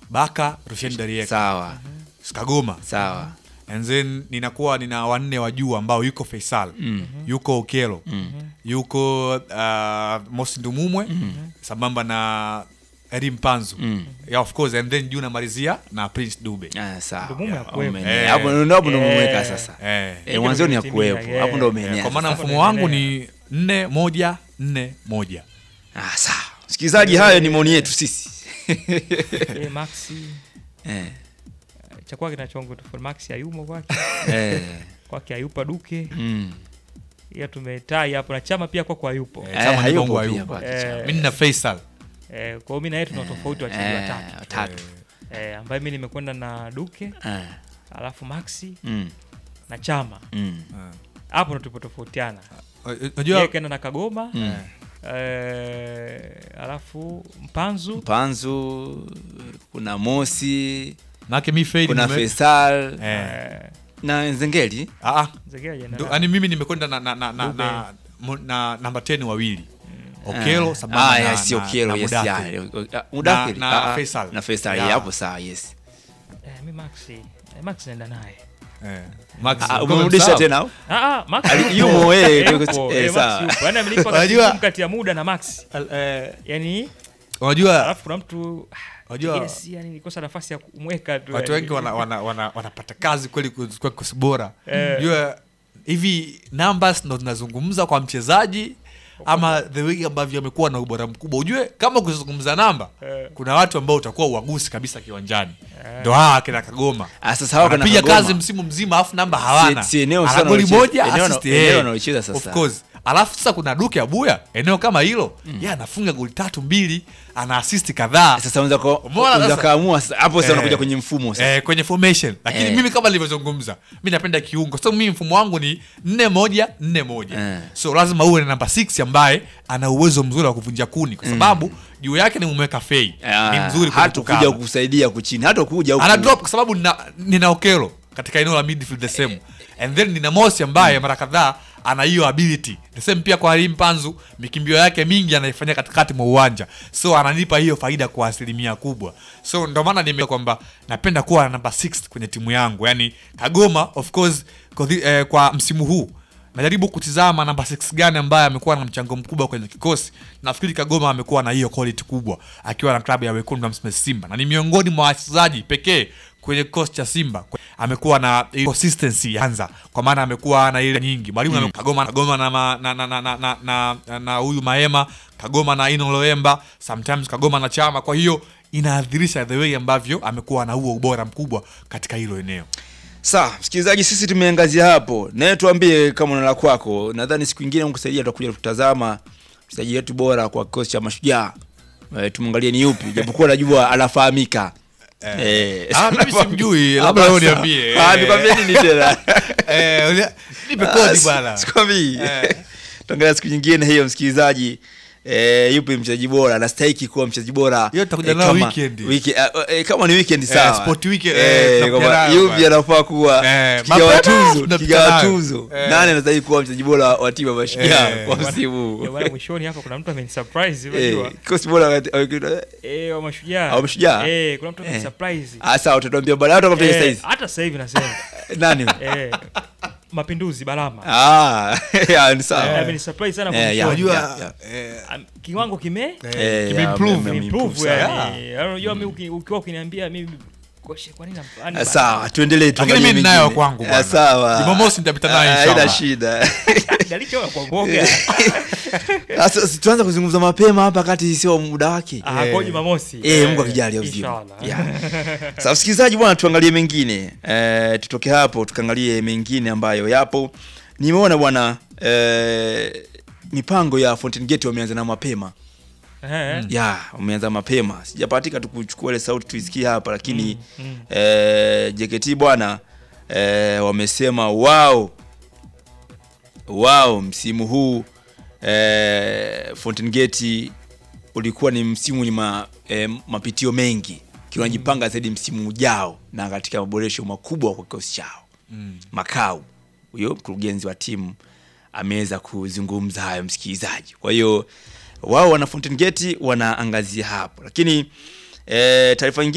Baka Rushen Dariek sawa Kagoma sawa and then ninakuwa nina wanne wa juu ambao yuko Faisal yuko Okelo yuko uh, Mosi Ndumumwe sambamba na Eddie Mpanzu yeah, of course and then juu namalizia na Prince Dube Ah, sawa Ndugumu ya kuwepo. Ume- Eh. hapo ndo hapo ndo Eh. umeweka sasa eh. Eh, mwanzoni ya vimetimia, kuwepo hapo ndo eh. umeenea kwa maana sasa. mfumo wangu ni nne moja nne moja ah, sawa msikilizaji hayo ni maoni yetu sisi Eh, Maxi eh, cha kwake kinachongo tofauti. Maxi hayumo kwake, eh, kwake hayupa Duke, mm. ila tumetai hapo na chama pia kwako hayupo. Eh, Eh, Chama ni hayupo Bongo pia hayupo. kwake Eh, Chama. mi nina Faisal Eh, kwa hiyo mimi na yeye tuna tofauti wachezaji Eh, watatu. watatu Eh, ambaye mimi nimekwenda na Duke, Eh, alafu Maxi mm, na Chama. mm. Hapo ndo tulipotofautiana. Yeye unajua kaenda na Kagoma, Mm. eh, alafu Mpanzu Mpanzu kuna Mosi nake mi fade kuna nime- Faisal eh, eh, na Nzengeli ah, ah, Zegea ndo- jenerali. yani mimi nimekwenda na, na, na, na, Dube. na, mo- na namba 10 wawili Okelo Ah, sambamba ah, na, yes, na, Okelo, na yes, Mudathir. yeah. Ah, Mudathir, Na- na ah, ah, Faisal. na Faisal, Yeah. yeah, hapo sawa yes Eh, mi Maxi, eh, Maxi naenda naye. Eh, Max, Ah, kama umemrudisha msahau. tena au? Ah, ah, Max Ali- yupo. yumo, eh, Eh, yuko- yupo. eh, Eh, sawa. Max yupo. Yaani amenipa Unajua- kati- kati ya muda na Max. Al- eh, Yaani unajua alafu kuna mtu Unajua- yes, yani nikosa nafasi ya kumweka tu. watu yani. wengi wana, wana, wana, wanapata kazi kweli kwa kikosi bora Eh. unajua hivi numbers ndo zinazungumza kwa mchezaji ama the way ambavyo amekuwa na ubora mkubwa ujue kama kuzungumza namba Eh. kuna watu ambao utakuwa uagusi kabisa kiwanjani ndo hawa akina kagoma Ah, sasa hawa kana anapiga Kagoma. kazi msimu mzima alafu namba hawana Si- si eneo Ana sana goli wanalocheza. moja Eneo assist, wana- eneo eh. wanalocheza sasa. Of course. alafu sasa kuna duke abuya eneo kama hilo ye anafunga goli tatu mbili ana assist kadhaa sasa unaweza ko- Umeona unaweza sasa? kaamua sasa hapo sasa Eh. unakuja kwenye mfumo sasa eh, kwenye formation lakini Eh. mimi kama nilivyozungumza mi napenda kiungo so mimi mfumo wangu ni nne moja nne moja Eh. so lazima uwe na namba 6 ambaye ana uwezo mzuri wa kuvunja kuni kwa sababu juu yake nimemweka fei Ah, ni mzuri kwenye hata kuja kukaba. kukusaidia kuchini hata kuja huku. ana drop kwa sababu nina, nina okelo katika eneo la midfield the same and then nina mosi ambaye mara kadhaa ana hiyo ability the same pia kwa Halim Panzu mikimbio yake mingi anaifanyia katikati mwa uwanja so ananipa hiyo faida kwa asilimia kubwa so ndio maana nime kwamba napenda kuwa na namba 6 kwenye timu yangu yani Kagoma of course kwa, thi- eh, kwa msimu huu najaribu kutizama namba 6 gani ambaye amekuwa na mchango mkubwa kwenye kikosi nafikiri kagoma amekuwa na hiyo quality kubwa akiwa na klabu ya wekundu wa Msimbazi simba na ni miongoni mwa wachezaji pekee kwenye kikosi cha simba amekuwa na ile consistency ya anza kwa maana amekuwa na ile nyingi mwalimu mm. kagoma kagoma na ma- na na na na na, na, na, na huyu maema kagoma na ino loemba sometimes kagoma na chama kwa hiyo inaadhirisha the way ambavyo amekuwa na huo ubora mkubwa katika hilo eneo sawa msikilizaji sisi tumeangazia hapo naye tuambie kama una la kwako nadhani siku ingine mkusaidia tutakuja kutazama mchezaji wetu bora kwa kikosi cha mashujaa e, tumwangalie ni yupi japokuwa najua anafahamika Eh, Ah, mimi simjui, Ah, labda basi. wewe niambie. Ah, nikwambie nini tena Eh, ulia- nipe Ah, kodi si- bwana sikwambii Eh. tuangalia siku nyingine hiyo msikilizaji Eh, yupi mchezaji bora anastahiki kuwa mchezaji bora Hiyo tutakuja eh, nayo kama- weekend. wiki- ah, eh, kama ni weekend sawa sport weekend, Eh, eh, tutakuja kwamba nayo yupi bwana. anafaa kuwa Eh, kigawa mapema tuzo tunapita kigawa nayo. tuzo Eh. nani anastahili kuwa mchezaji bora wa timu ya mashujaa Eh. kwa Bwana- msimu huu Ya bwana, mwishoni hapa kuna mtu amenisurprise Eh, unajua kikosi bora wa- wa- eh wa mashujaa Wa Mashujaa? eh kuna mtu Eh. amenisurprise Ah, sawa utatuambia baadaye hata kama Eh, saizi hata sasa hivi nasema nani eh mapinduzi balama ah ya, ni Eh, sawa amenisurprise sana Eh, ya, mwishoni. unajua yeah. eh, Am- kiwango kime Eh, kimeimprove. ya, ame- ame- improve improve sana. yani Yaani unajua mimi uki- ukiwa ukiniambia mimi koshe kwa nini namfani Ah, sawa tuendelee lakini tuangalie mimi ninayo mengine. kwangu Ah, bwana. sawa Jumamosi nitapita nayo Ah, inshallah. haina shida dalicho kwa mboga sasa si tuanze kuzungumza mapema hapa kati sio muda wake ah kwa Jumamosi Eh, Mungu akijalia uzima. inshallah Yeah. Sasa msikilizaji bwana, tuangalie mengine eh, tutoke hapo tukaangalie mengine ambayo yapo. Nimeona bwana eh, mipango ya Fountain Gate wameanza na mapema eh ya wameanza mapema, sijapatika tu kuchukua ile sauti tuisikie hapa, lakini Mm, mm. eh, JKT bwana eh, wamesema wao wao msimu huu eh, Fountain Gate ulikuwa ni msimu wenye ma, eh, mapitio mengi kinajipanga zaidi msimu ujao na katika maboresho makubwa kwa kikosi chao mm. Makau huyo mkurugenzi wa timu ameweza kuzungumza hayo msikilizaji. Kwa hiyo wao wana Fountain Gate wanaangazia hapo, lakini e, taarifa nyingine